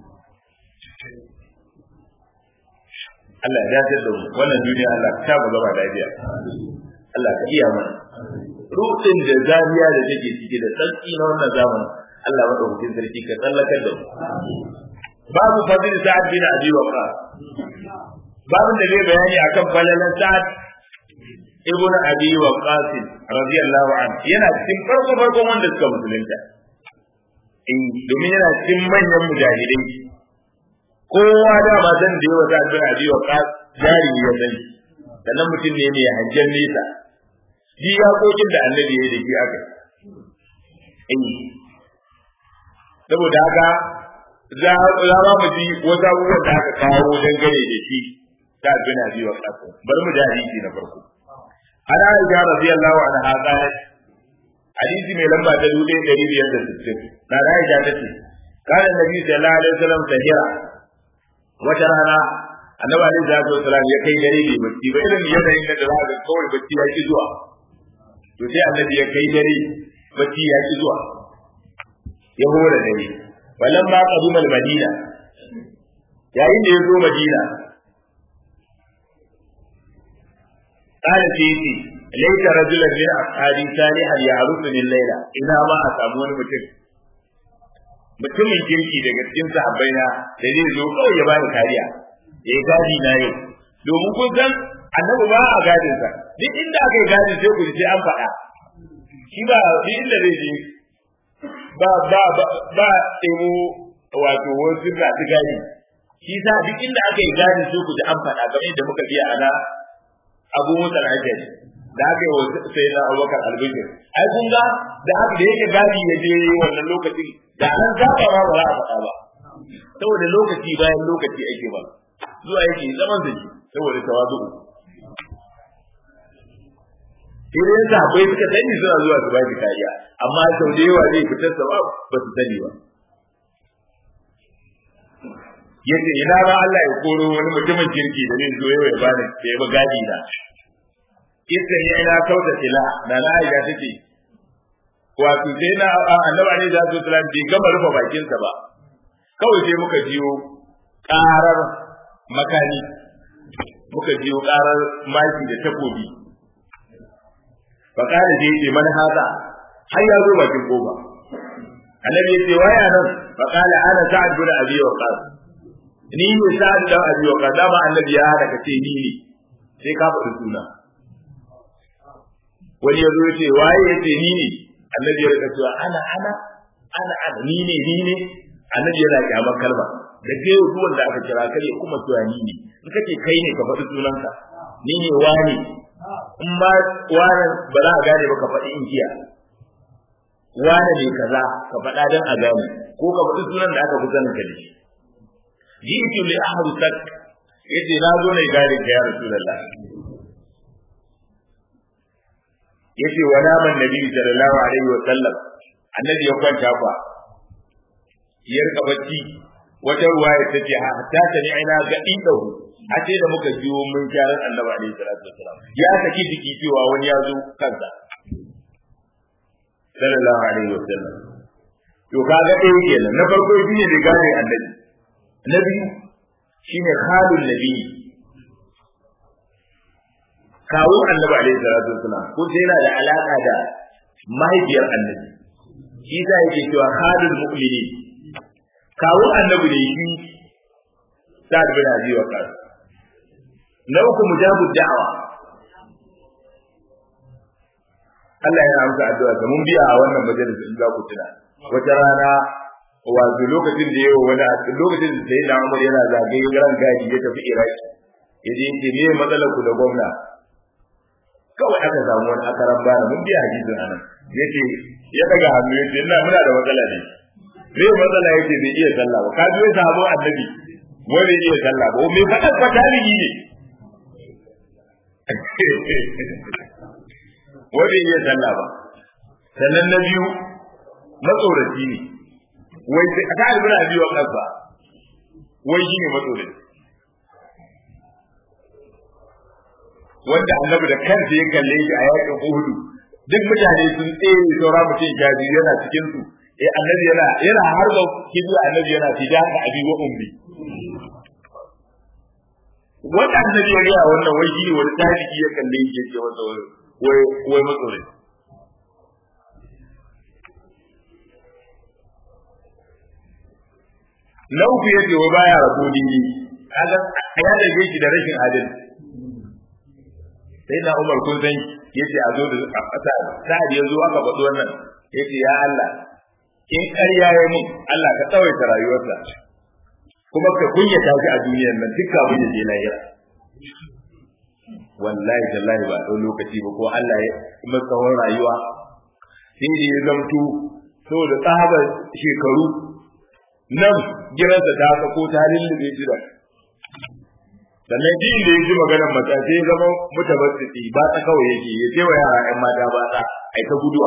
Allah ya dace da mu wannan duniya Allah ta mu gaba lafiya Allah ka iya mana rudin da zariya da take cike da tsantsi na wannan zamanin Allah madaukakin sarki ka tsallakar da mu babu fadil sa'ad bin abi waqas babin da zai bayani akan falalan sa'ad ibn abi waqas radiyallahu anhu yana cikin farko farkon wanda suka musulunta in domin yana cikin manyan mujahidai kowa da ba san da yawa sa'ad bin abi waqas jari ya sani sannan mutum ne mai hajjan nesa shi ya kokin da annabi ya yi da shi aka in saboda haka za za mu ji wata abubuwan da aka kawo dangane da shi ta bin abi wa qasim bar mu da hadisi na farko ana aisha radiyallahu anha qalat hadisi mai lamba ta dubu ɗari biyar da sittin na da aisha ta ce kana nabi sallallahu alaihi wasallam tahira wata rana annabi alaihi salatu wasallam ya kai dare bai bacci ba irin yanayin da za ga kawai bacci ya ki zuwa to sai annabi ya kai dare bacci ya ki zuwa ya hore dare walan ma qadima al-madina yayin da ya zo madina qala sayyidi laysa rajulan min ashabi salihan ya'rufuni al-layla ina ma a samu wani mutum mutumin kirki daga cikin sahabbai na da zai zo kawai ya bani kariya ya gadi na yau domin kun san annabi ba a gadin sa duk inda aka yi gadin sai ku sai an faɗa shi ba duk inda zai je ba ba ba ba ɗebo wato wasu ga su gani shi sa duk inda aka yi gani sai ku ji an faɗa kamar yadda muka biya ana abu mutan ajali da aka yi wa sai na abubakar albishir ai kun ga da haka da yake gadi ya je wannan lokacin da an zaba ma ba za a faɗa ba saboda lokaci bayan lokaci ake ba zuwa yake zaman da shi saboda tawazu idan sahabbai suka sani suna zuwa su baki kariya amma sau da yawa zai fitar sa ba ba su sani ba yace ina ba Allah ya koro wani mutumin kirki da zai zo yau ya bani da ya ba gadi na idan ya ina kauta tila da na aisha take wato sai na annabi ne da su sallam bai gama rufe bakin sa ba kawai sai muka jiyo karar makani muka jiyo karar maki da takobi fakada da yake man haza har ya zo bakin koba annabi ya ce waya nan fakala ana sa'ad bin abi waqas ni ne sa'ad bin abi waqas dama annabi ya hada kace ni ne sai ka faɗi suna wani ya zo ya ce waye ya ce ni ne annabi ya rika cewa ana ana ana ana ni ne ni ne annabi yana kyamar kalma da ke yau duwan da aka kira kare kuma cewa ni ne in kace kai ne ka faɗi sunanka ni ne wani in ba wannan ba za a gane ba ka faɗi inkiya wane ne kaza ka faɗa dan a gane ko ka faɗi sunan da aka fi sanin ka da shi jitu li ahadu sak yace na zo ne gare ka ya rasulullah yace wa naman nabi sallallahu alaihi wa sallam annabi ya kwanta fa ya rika bacci wata ruwaya ta ce hatta ta ni aina ga ido a ce da muka jiwo mun kyaran annabi alaihi salatu wasalam ya saki jiki cewa wani ya zo kansa sallallahu alaihi wa sallam to kaga ɗaya kenan na farko shi ne gane annabi na biyu shine khalul nabi kawo annabi alaihi salatu wasalam ko sai yana da alaka da mahaifiyar annabi shi ta yake cewa khalul mu'minin kawo annabi ne shi sa'ad bin abi waqas na uku mujabu da'wa Allah ya amsa addu'a mun biya a wannan majalisa in za ku tuna wata rana wato lokacin da yawa wani lokacin da sai da Umar yana zagaye ran gadi ya tafi Iraki yaje yace me matsalar ku da gwamna kawai aka samu wani akaran bana mun biya hadisin anan yace ya daga hannu yace ina muna da matsala ne me matsala yake bai iya sallah ba ka biyo sabo annabi wai bai iya sallah ba me fadan fa tarihi ne wai bai iya sallah ba sannan na biyu matsoraci ne wai sai aka albura biyu wa kansa wai shi ne matsoraci wanda annabi da kansa ya kalle shi a yakin Uhud duk mutane sun tsere saura mutum jaji yana cikin su eh annabi yana yana harba kibiya annabi yana fidaka abi wa ummi wanda annabi ya ga wannan wai shine wani tarihi ya kalle shi yake wanda wai wai matsore na uku yace wai baya rabo dini kaga ya dage shi da rashin adalci sai na Umar kun san yace a zo da ƙasa sa'ad ya zo aka faɗi wannan yace ya Allah in ƙarya ya mun Allah ka tsawaita rayuwarsa kuma ka kunyata shi a duniyar nan duk abin da je lahira wallahi tallahi ba ɗau lokaci ba ko Allah ya kuma tsawon rayuwa sai da ya zamto saboda tsabar shekaru nan giransa ta sako ta lullube shi da sannan din da ya ji maganar mata sai ya zama mutabassiti ba ta kawai yake ya ce wa yara ƴan mata ba ta ai ta guduwa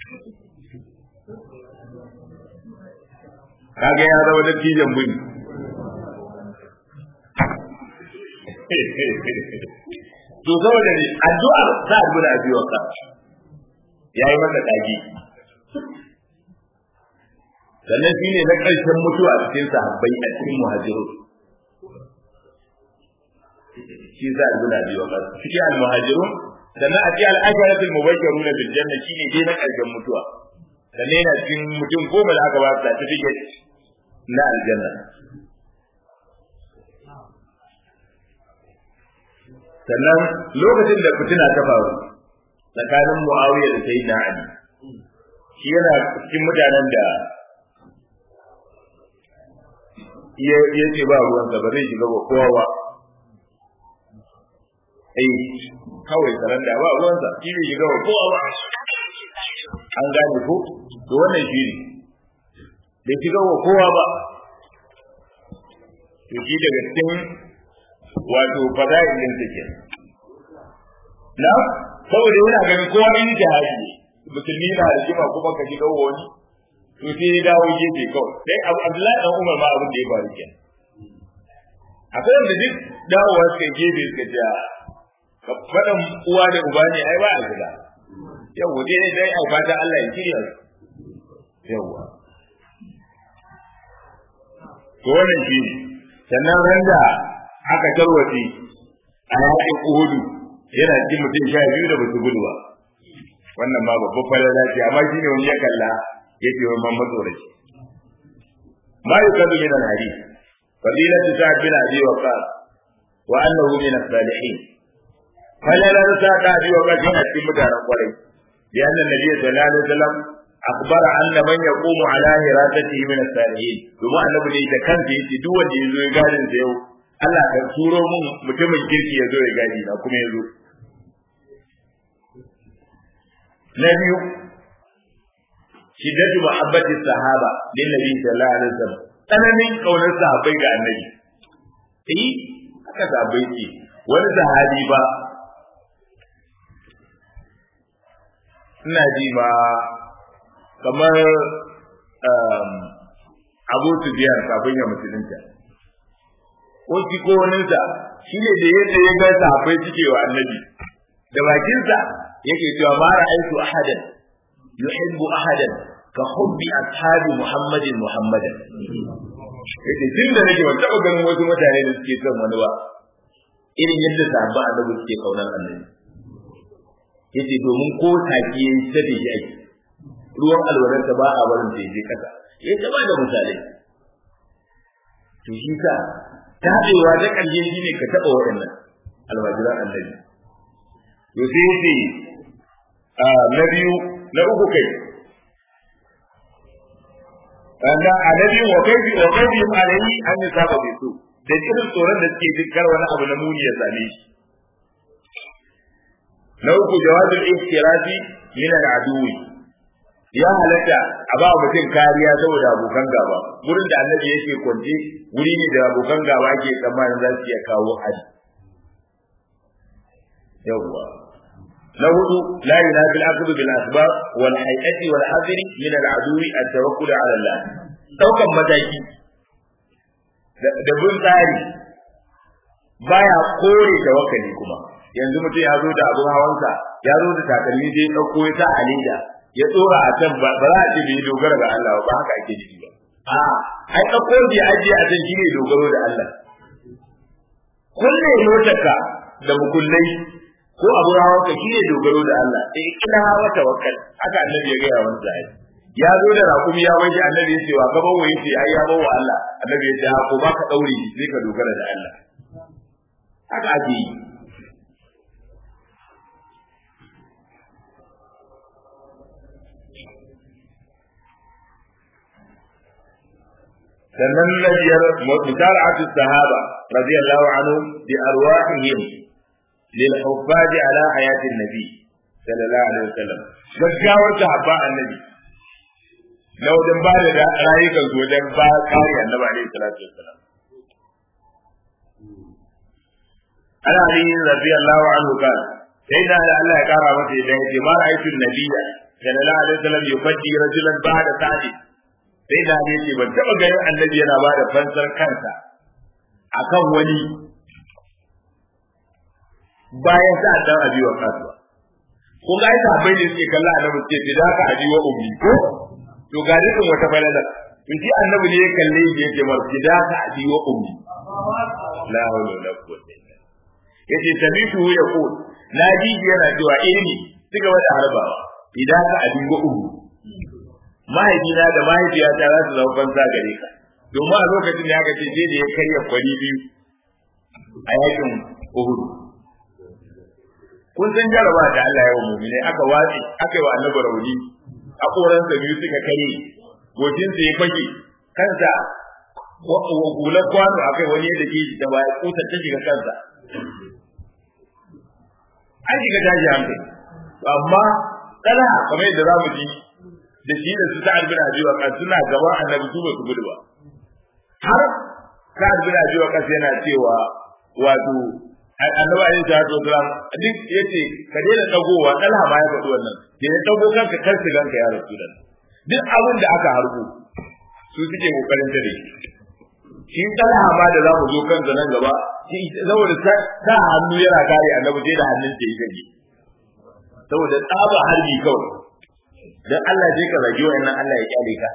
kaga ya zama dattijan buni to saboda ne addu'ar ta guda a biyu ka yayi masa kaji sannan shi ne na ƙarshen mutuwa a cikin sahabbai a cikin muhajiru shi za a guda biyu ka cikin al-muhajiru sannan a cikin al-asharatul mubashshirun bil janna shine dai na ƙarshen mutuwa sannan yana cikin mutum goma da aka ba su certificate na aljanna sannan lokacin da fitina ta faru tsakanin muawiya da sayyidina ali shi yana cikin mutanen da ya ce ba ruwansa ba zai shiga ba kowa ba eh kawai tsaron da ba ruwansa shi bai shiga ba kowa ba an gane ko to wannan shi ne bai shiga wa kowa ba to shi daga cikin wato fada'il din take na saboda yana ganin kowa in jihadi musulmi na da jima kuma ka shiga wani to sai ya dawo gefe kawai sai abu abdullahi dan umar ma abin da ya faru kenan akwai wanda duk dawowa suka gefe suka ce ka faɗan uwa da uba ne ai ba a shiga yau dai dai ai fata Allah ya shirya su yawwa to wannan shi ne sannan randa aka tarwace a yaƙin uhudu yana cikin mutum sha biyu da basu gudu ba wannan ma babban falala ce amma shi ne wani ya kalla ya ce wani mamman tsoraci ma yi kadu min al-hadith fadilatu sa'ad bin abi waqas wa annahu min as-salihin falalar sa'ad bin abi waqas yana cikin mutanen kwarai لأن النبي صلى الله عليه وسلم أخبر أن من يقوم على هراسته من الصالحين ثم أن ابن إذا كان في دو wanda yazo ya gadin sa yau Allah ka turo mun mutumin kirki yazo ya gadi na kuma yazo na biyu shiddatu muhabbati sahaba lin nabi sallallahu alaihi wasallam tsananin kaunar sahabbai ga annabi eh haka sahabbai ce wani sahabi ba ina ji ma kamar abu su biyar kafin ya musulunta ko shi ko waninsa shi ne da yadda ya ga sahabbai suke wa annabi da bakinsa yake cewa ma ra'aytu ahadan yuhibbu ahadan ka hubbi ashabi muhammadin muhammadan yace tun da nake ban taɓa ganin wasu mutane da suke son wani ba irin yadda sahabban annabi suke kaunar annabi yace domin ko take yayi sabi shi ake ruwan alwalarsa ba a barin ta je kasa ya ta da misalai to shi sa tabewa da ƙarshe shi ne ka taɓa waɗannan almajiran annabi to sai yace na biyu na uku kai wanda annabi wa kaifi wa kaifi alayhi an yusaba bi su da irin tsoron da suke jin kar wani abu na muni ya same shi na uku jawazul iftirafi min al-aduwi ya halatta a ba mutum kariya saboda abokan gaba gurin da annabi yake kwance wuri ne da abokan gaba ke tsammanin za su iya kawo hari yawwa na hudu la yunafi al-aqd bil asbab wal hay'ati wal hadri min al-aduwi at-tawakkul ala Allah daukan mataki da bin tsari baya kore tawakkali kuma yanzu mutum ya zo da abun hawansa ya zo da takalmi sai ya dauko ya sa a leda ya tsora a can ba za a ce bai dogara ga Allah ba haka ake nufi ba a ai dauko da ya ajiye a can shine dogaro da Allah kulle motarka da mukullai ko abun hawanka shine dogaro da Allah eh kina hawa tawakkal haka annabi ya gaya wani zai ya zo da rakumi ya wanke annabi ya ce wa gaban waye ce ai ya bawa Allah annabi ya ce ha ko baka daure sai ka dogara da Allah haka ake yi sannan na biyar mutara'atu sahaba radiyallahu anhu bi arwahihim lil huffazi ala hayatin nabi sallallahu alaihi wasallam gaggawar sahabba annabi na wajen ba da rayukan su wajen ba kare annabi alaihi salatu wasallam ana ali radiyallahu anhu kan sai da Allah ya kara masa idan ya ce ma ra'aytu nabiyya sallallahu alaihi wasallam yufaddi rajulan ba'da sa'id sai da ne ce ban taba ganin annabi yana ba da fansar kansa akan wani bayan sa dan abi wa kasuwa ko ga ita bai ne suke kalla annabi ce fi da ka abi wa ummi ko to ga dukkan wata balala to shi annabi ne ya kalle shi yake mar fi da ka abi wa ummi la hawla wala quwwata illa yace samitu ya ko na ji yana cewa ilmi suka wada harbawa idan ka abi wa ummi mahaifina da mahaifiyata za su zama banza gare ka domin a lokacin da aka ce je da ya karya kwari biyu a yakin Uhud kun san jaraba da Allah ya wa mu'mine aka watsi aka yi wa annabi rauni a koransa biyu suka kare gojinsa ya fage kansa hular kwano akai wani yadda ke da baya kusa ta shiga kansa an shiga daji hankali amma tsala kamar yadda za mu ji da shi da su sa'ad bin abi waqas suna gaban annabi su ba su gudu ba har sa'ad bin abi waqas yana cewa wato annabi alayhi salatu wasalam duk yace ka daina dagowa dalha ma ya faɗi wannan da ya dago kanka kar su ganka ya rasulullah duk abin da aka harbo su suke kokarin tare shi dalha ma da za mu zo kan nan gaba shi saboda sa hannu yana kare annabi sai da hannun sa yake saboda tsaba harbi kawai dan Allah je ka zagi wannan Allah ya kyale ka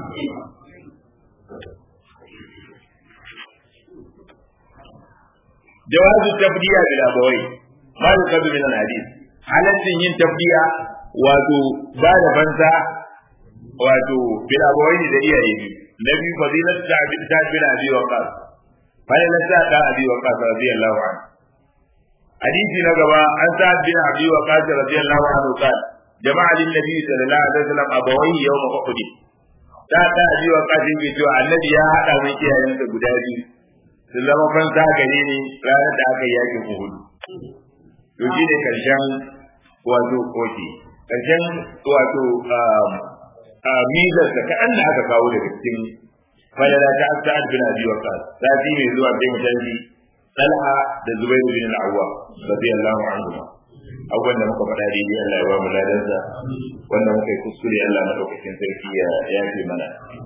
jawazu tabdiya bil abawai ma yukadu min al hadith halaccin yin tabdiya wato ba da banza wato bil abawai da iyaye biyu na biyu fadilat ta'bid ta bil abi waqas fadilat ta da abi waqas radiyallahu anhu hadisi na gaba an sa bin abi waqas radiyallahu anhu qala jama'a lin nabi sallallahu alaihi wasallam abawai yawm uhud ta ta abi waqas yake cewa annabi ya hada mai iyayensa guda biyu sun zama fansa gare ne ranar da aka yaki Uhud. To shi ne karshen wato koki, karshen wato mizar da kaɗan da aka kawo daga cikin falala ta Sa'ad bin Abi Waqqas sati mai zuwa sai mu tafi Talha da Zubair bin Al-Awwam radiyallahu anhu abubuwan da muka faɗa daidai Allah ya ba mu ladansa wanda muka yi kuskure Allah madaukakin sarki ya yafe mana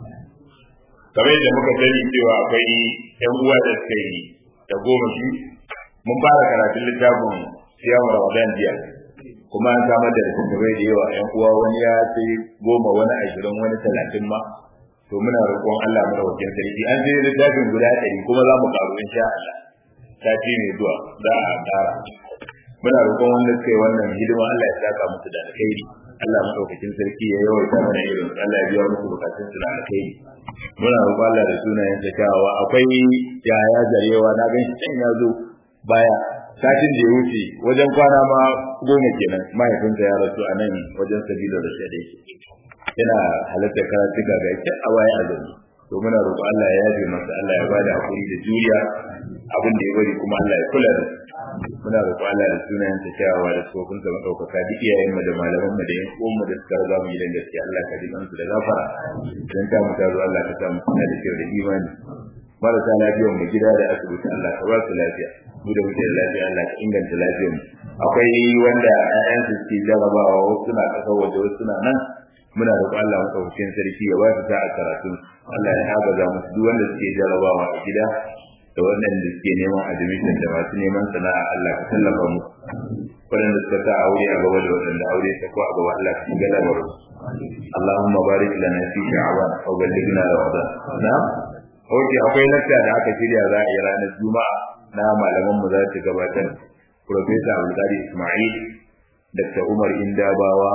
kamar yadda muka sani cewa akwai ƴan uwa da suka yi da goma shi mun fara karatun littafin siyamu Ramadan jiya kuma an samar da littattafai da yawa ƴan uwa wani ya sai goma wani ashirin wani talatin ma to muna roƙon Allah madaukakin sarki an sai littafin guda ɗari kuma za mu karu insha Allah sati mai zuwa za a ƙara muna roƙon wanda suka yi wannan hidima Allah ya saka musu da alkhairi Allah madaukakin sarki ya yawaita mana irin Allah ya biya musu bukatun su da alkhairi muna roƙon Allah da sunayen sa kyawawa akwai yaya zarewa na gan shi can ya zo baya satin da ya wuce wajen kwana ma goma kenan mahaifinsa ya rasu a nan wajen sabila da shaɗe yana halatta karatu ga ga a waya a zaune to muna roƙo Allah ya yafe masa Allah ya bada hakuri da juriya abin da ya bari kuma Allah ya kula da muna roƙo Allah da sunayen ta kyawawa da tsofin sa madaukaka duk iyayen mu da malaman mu da yan uwan mu da suka riga mu gidan gaskiya Allah ka ji su da gafara dan ta mu taro Allah ka sa mu kuna da kyau da imani marasa lafiyar mu gida da asibiti Allah ka ba su lafiya mu da muke da lafiya Allah ka inganta lafiyar mu akwai wanda ƴaƴansu suke jarabawa wasu suna ƙasar waje wasu suna nan muna roƙon Allah madaukakin sarki ya ba su ta a karatu Allah ya agaza musu duk wanda suke jarabawa a gida da waɗanda suke neman admission da masu neman sana'a Allah ka tallafa musu waɗanda suka sa aure a gaba da waɗanda aure ta ko a gaba Allah ka shiga lamarin Allahumma barik lana fi sha'ban wa ballighna ramadan na'am Oke akwai lakta da aka shirya za a yi ranar Juma'a na malaman mu za su gabatar Profesa Abdulkadir Ismail Dr. Umar Indabawa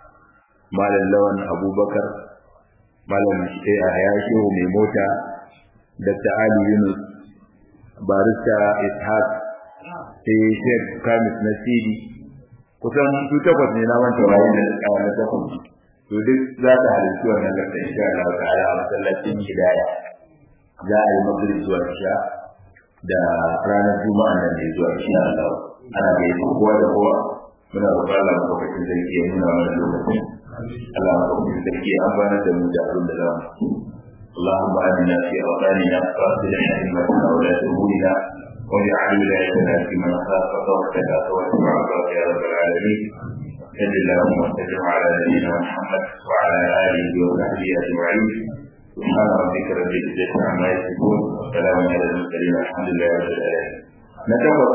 Malam Lawan Abubakar, Malam Yahaya Shehu mai mota, Dr. Ali Yunus, Barista Ishaq, sai Sheikh Kamis Nasiri, kusan su takwas ne na manta waye da kawo na takwas. To duk za ta halittu wannan lakta insha Allah ta'ala a masallacin Hidaya. Za a yi magrib zuwa isha da ranar Juma'a nan ne zuwa insha Allah. Ana da yi kowa da kowa. Muna roƙon Allah lokacin da ya nuna mana lokacin. Allah maɗaukakin sarki ya amfana da mu da abin da za mu اللهم آمنا في أوطاننا وأصلح أئمتنا ولاة أمورنا واجعل ولايتنا في من خافك واتقاك واتبع رضاك يا رب العالمين صل اللهم وسلم على نبينا محمد وعلى آله وصحبه أجمعين سبحان ربك رب العزة عما يصفون وسلام على المرسلين الحمد لله رب العالمين